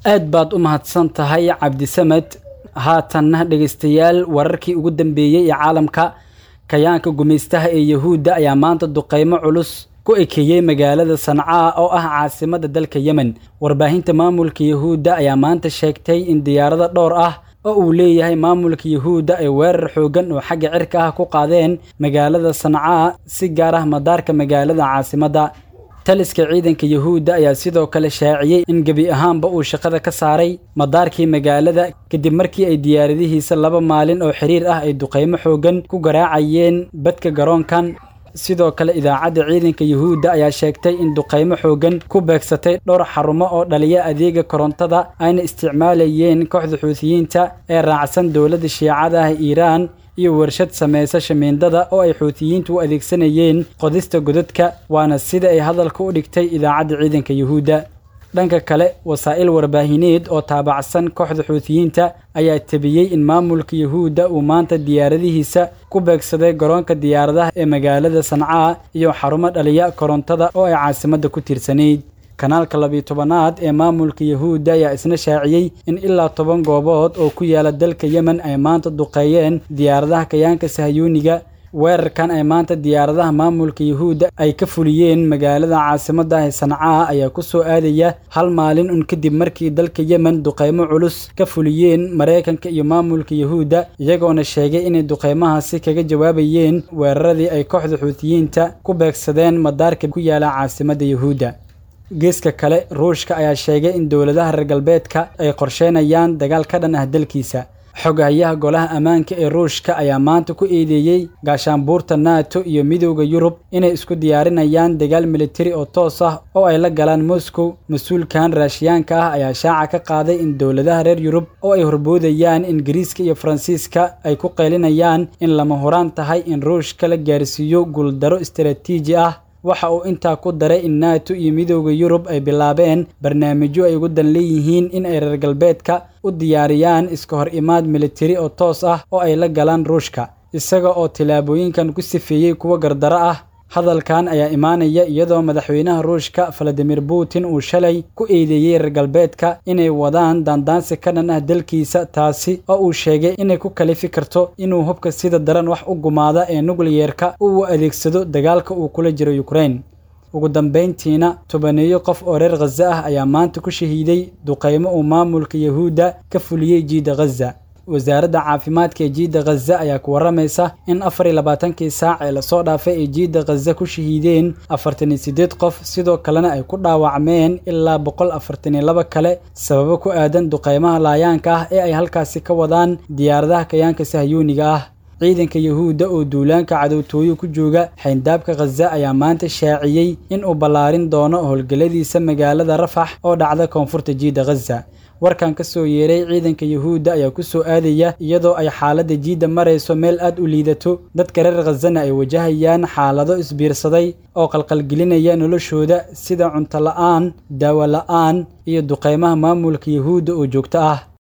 aad baad u mahadsan tahay cabdisamed haatanna dhegaystayaal wararkii ugu dambeeyey ee caalamka kayaanka gumaystaha ee yahuudda ayaa maanta duqaymo culus ku ekeeyey magaalada sancaa oo ah caasimadda dalka yemen warbaahinta maamulka yahuudda ayaa maanta sheegtay in diyaarado dhowr ah oo uu leeyahay maamulka yahuudda ay weerar xooggan oo xagga cirka ah ku qaadeen magaalada sancaa si gaar ah madaarka magaalada caasimadda taliska ciidanka yahuudda ayaa sidoo kale shaaciyey in gebi ahaanba uu shaqada ka saaray madaarkii magaalada kadib markii ay diyaaradihiisa laba maalin oo xiriir ah ay duqaymo xooggan ku garaacayeen badka garoonkan sidoo kale idaacadda ciidanka yahuudda ayaa sheegtay in duqaymo xooggan ku beegsatay dhowr xarumo oo dhaliya adeega korontada ayna isticmaalayeen kooxda xuutiyiinta ee raacsan dowladda shiicada ah iiraan iyo warshad samaysa shamiindada oo ay xuutiyiintu u adeegsanayeen qodista godadka waana sida ay hadalka u dhigtay idaacadda ciidanka yahuudda dhanka kale wasaa'il warbaahineed oo taabacsan kooxda xuutiyiinta ayaa tebiyey in maamulka yahuudda uu maanta diyaaradihiisa ku beegsaday garoonka diyaaradaha ee magaalada sancaa iyo xarumo dhaliya korontada oo ay caasimadda ku tiirsanayd kanaalka labiyo tobanaad ee maamulka yahuudda ayaa isna shaaciyey in ilaa toban goobood oo ku yaala dalka yemen ay maanta duqeeyeen diyaaradaha kayaanka sahayuuniga weerarkan ay maanta diyaaradaha maamulka yahuudda ay ka fuliyeen magaalada caasimadda ee sancaa ayaa ku soo aadaya hal maalin un kadib markii dalka yemen duqaymo culus ka fuliyeen maraykanka iyo maamulka yahuudda iyagoona sheegay inay duqaymahaasi kaga jawaabayeen weeraradii ay kooxda xuutiyiinta ku beegsadeen madaarka ku yaala caasimadda yahuudda geeska kale ruushka ayaa sheegay in dowladaha reer galbeedka ay qorsheynayaan dagaal ka dhan ah dalkiisa xogahayaha golaha ammaanka ee ruushka ayaa maanta ku eedeeyey gaashaanbuurta nato iyo midowda yurub inay isku diyaarinayaan dagaal militari oo toos ah oo ay la galaan moscow mas-uulkan raashiyaanka ah ayaa shaaca ka qaaday in dowladaha reer yurub oo ay horboodayaan ingiriiska iyo faransiiska ay ku qaylinayaan in lama horaan tahay in ruushka la gaarsiiyo guuldaro istaraatiiji ah waxa uu intaa ku daray in nato iyo midowda yurub ay bilaabeen barnaamijyo ay ugu dan leeyihiin in ay reer galbeedka u diyaariyaan iska hor imaad militari oo toos ah oo ay la galaan ruushka isaga oo tillaabooyinkan ku sifeeyey kuwo gardaro ah hadalkan ayaa imaanaya iyadoo madaxweynaha ruushka valadimir putin uu shalay ku eedeeyey reer galbeedka inay wadaan daandaansi ka dhan ah dalkiisa taasi oo uu sheegay inay ku kalifi karto inuu hubka sida daran wax u gumaada ee nukliyeerka uu adeegsado dagaalka uu kula jiro ukrain ugu dambayntiina tobaneeyo qof oo reer khaza ah ayaa maanta ku shahiiday duqaymo uu maamulka yahuudda ka fuliyey jiida khaza wasaaradda caafimaadka ee jiidda khaza ayaa ku warramaysa in afar iyo labaatankii saac ee lasoo dhaafay ay jiidda khaza ku shahiideen afartan iyo siddeed qof sidoo kalena ay ku dhaawacmeen ilaa boqol afartan iyo laba kale sababo ku aadan duqaymaha laayaanka ah ee ay halkaasi ka wadaan diyaaradaha kayaanka sahyuuniga ah ciidanka yahuudda oo duulaanka cadowtooyo ku jooga xayndaabka khaza ayaa maanta shaaciyey in uu ballaarin doono howlgalladiisa magaalada rafax oo dhacda koonfurta jiidda khaza warkan ka soo yeeray ciidanka yahuudda ayaa ku soo aadaya iyadoo ay xaaladda jiidda marayso meel aad u liidato dadka reer khazana ay wajahayaan xaalado isbiirsaday oo qalqalgelinaya noloshooda sida cunto la'aan daawo la'aan iyo duqaymaha maamulka yahuudda oo joogto ah